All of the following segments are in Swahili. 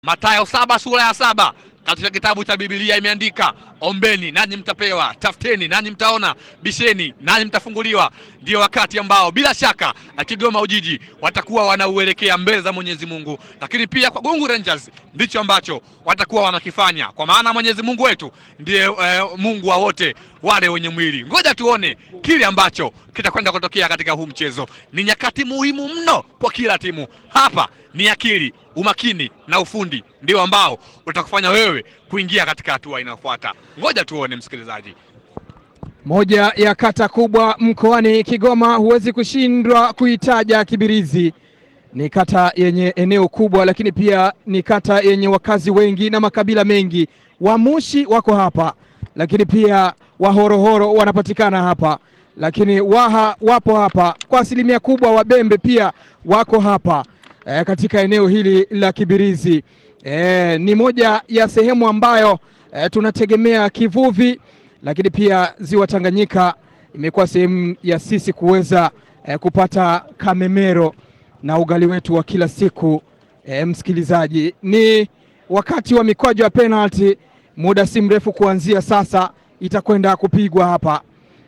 Mathayo saba sura ya saba katika kitabu cha Biblia imeandika, ombeni nanyi mtapewa, tafuteni nanyi mtaona, bisheni nanyi mtafunguliwa. Ndio wakati ambao bila shaka Kigoma Ujiji watakuwa wanauelekea mbele za Mwenyezi Mungu, lakini pia kwa Gungu Rangers ndicho ambacho watakuwa wanakifanya, kwa maana Mwenyezi Mungu wetu ndiye eh, Mungu wa wote wale wenye mwili. Ngoja tuone kile ambacho kitakwenda kutokea katika huu mchezo. Ni nyakati muhimu mno kwa kila timu. Hapa ni akili, umakini na ufundi ndio ambao utakufanya wewe kuingia katika hatua inayofuata. Ngoja tuone, msikilizaji. Moja ya kata kubwa mkoani Kigoma, huwezi kushindwa kuitaja Kibirizi. Ni kata yenye eneo kubwa, lakini pia ni kata yenye wakazi wengi na makabila mengi. Wamushi wako hapa, lakini pia Wahorohoro wanapatikana hapa, lakini Waha wapo hapa kwa asilimia kubwa. Wabembe pia wako hapa e, katika eneo hili la Kibirizi. E, ni moja ya sehemu ambayo e, tunategemea kivuvi lakini pia ziwa Tanganyika imekuwa sehemu ya sisi kuweza eh, kupata kamemero na ugali wetu wa kila siku. Eh, msikilizaji, ni wakati wa mikwaju ya penalty, muda si mrefu kuanzia sasa itakwenda kupigwa hapa.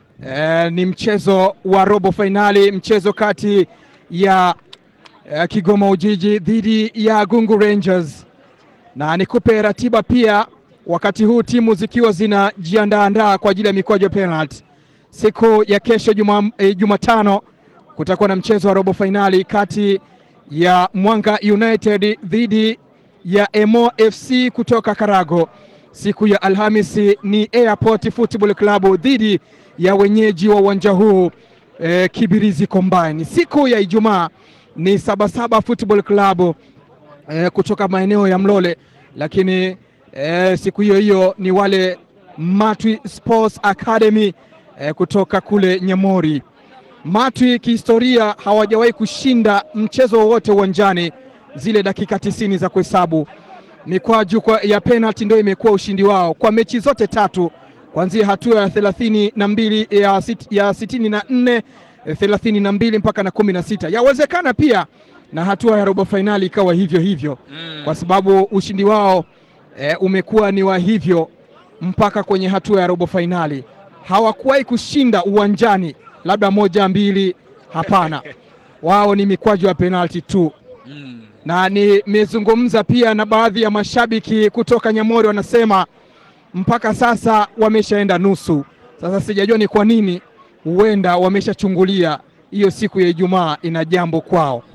Eh, ni mchezo wa robo fainali, mchezo kati ya eh, Kigoma Ujiji dhidi ya Gungu Rangers, na nikupe ratiba pia wakati huu timu zikiwa zinajiandaandaa kwa ajili ya mikwaju ya penalty. Siku ya kesho Jumatano, e, kutakuwa na mchezo wa robo fainali kati ya Mwanga United dhidi ya Emo FC kutoka Karago. Siku ya Alhamisi ni Airport Football Club dhidi ya wenyeji wa uwanja huu e, Kibirizi Combine. Siku ya Ijumaa ni Sabasaba Football Club e, kutoka maeneo ya Mlole, lakini E, siku hiyo hiyo ni wale Matwi Sports Academy e, kutoka kule Nyamori. Matwi kihistoria hawajawahi kushinda mchezo wowote uwanjani, zile dakika tisini za kuhesabu mikwaju ya penalty ndio imekuwa ushindi wao kwa mechi zote tatu, kuanzia hatua ya thelathini na mbili ya, sit, ya sitini na nne thelathini na mbili mpaka na kumi na sita. Yawezekana pia na hatua ya robo fainali ikawa hivyo hivyo mm, kwa sababu ushindi wao E, umekuwa ni wa hivyo mpaka kwenye hatua ya robo fainali. Hawakuwahi kushinda uwanjani, labda moja mbili, hapana. Wao ni mikwaju ya penalti tu mm. Na nimezungumza pia na baadhi ya mashabiki kutoka Nyamori, wanasema mpaka sasa wameshaenda nusu. Sasa sijajua ni kwa nini, huenda wameshachungulia hiyo siku ya Ijumaa ina jambo kwao.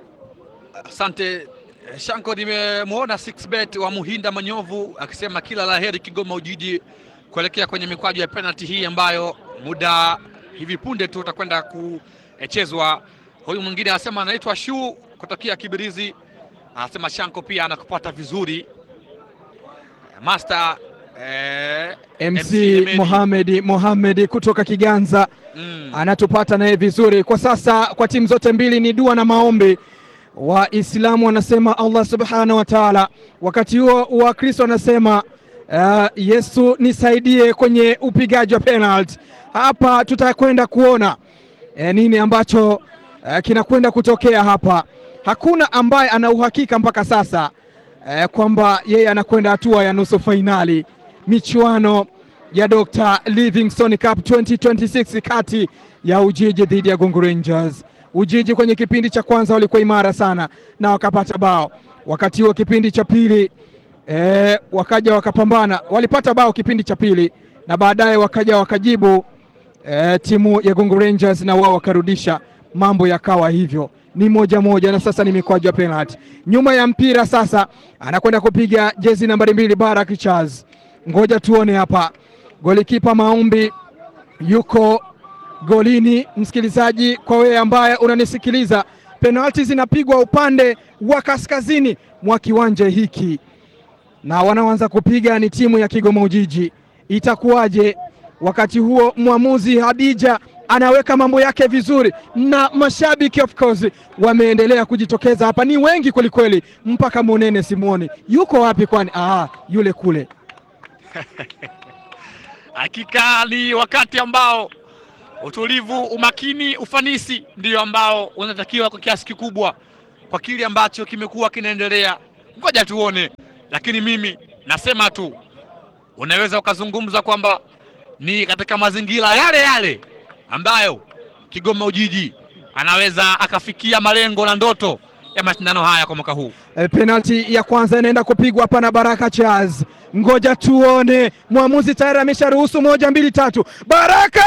Asante. Shanko, nimemwona 6bet wa Muhinda Manyovu akisema kila la heri Kigoma Ujiji kuelekea kwenye mikwaju ya penalty hii ambayo muda hivi punde tu utakwenda kuchezwa. Huyu mwingine anasema anaitwa Shu kutokea Kibirizi, anasema Shanko pia anakupata vizuri. Master eh, MC, MC Mohamed Mohamed kutoka Kiganza mm, anatupata naye vizuri kwa sasa. Kwa timu zote mbili ni dua na maombi Waislamu wanasema Allah subhanahu wa taala, wakati huo Wakristo wanasema uh, Yesu nisaidie kwenye upigaji wa penalty. Hapa tutakwenda kuona eh, nini ambacho uh, kinakwenda kutokea hapa. Hakuna ambaye ana uhakika mpaka sasa eh, kwamba yeye anakwenda hatua ya nusu fainali michuano ya Dr. Livingstone Cup 2026 kati ya Ujiji dhidi ya Gungu Rangers. Ujiji kwenye kipindi cha kwanza walikuwa imara sana na wakapata bao. Wakati huo kipindi cha pili e, wakaja wakapambana, walipata bao kipindi cha pili na baadaye wakaja wakajibu e, timu ya Gungu Rangers na wao wakarudisha, mambo yakawa hivyo, ni moja moja, na sasa ni mikwaju ya penalty. Nyuma ya mpira sasa anakwenda kupiga jezi nambari mbili Barak Charles. Ngoja tuone hapa, golikipa Maombi yuko golini. Msikilizaji, kwa wewe ambaye unanisikiliza, penalti zinapigwa upande wa kaskazini mwa kiwanja hiki na wanaoanza kupiga ni timu ya Kigoma Ujiji. Itakuwaje? Wakati huo mwamuzi Hadija anaweka mambo yake vizuri, na mashabiki of course wameendelea kujitokeza hapa, ni wengi kwelikweli, mpaka Monene Simoni yuko wapi? Kwani ah, yule kule. Hakika ni wakati ambao utulivu, umakini, ufanisi ndio ambao unatakiwa kwa kiasi kikubwa kwa kile ambacho kimekuwa kinaendelea ngoja tuone, lakini mimi nasema tu unaweza ukazungumza kwamba ni katika mazingira yale yale ambayo Kigoma Ujiji anaweza akafikia malengo na ndoto ya mashindano haya kwa mwaka huu. E, penalti ya kwanza inaenda kupigwa hapa na Baraka Charles. Ngoja tuone, mwamuzi tayari amesharuhusu moja, mbili, tatu. Baraka,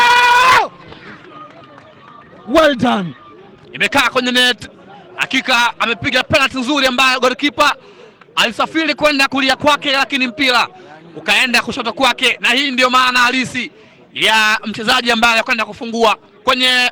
well done. Imekaa kwenye net, hakika amepiga penalti nzuri ambayo golikipa alisafiri kwenda kulia kwake, lakini mpira ukaenda kushoto kwake, na hii ndio maana halisi ya mchezaji ambaye anakwenda kufungua kwenye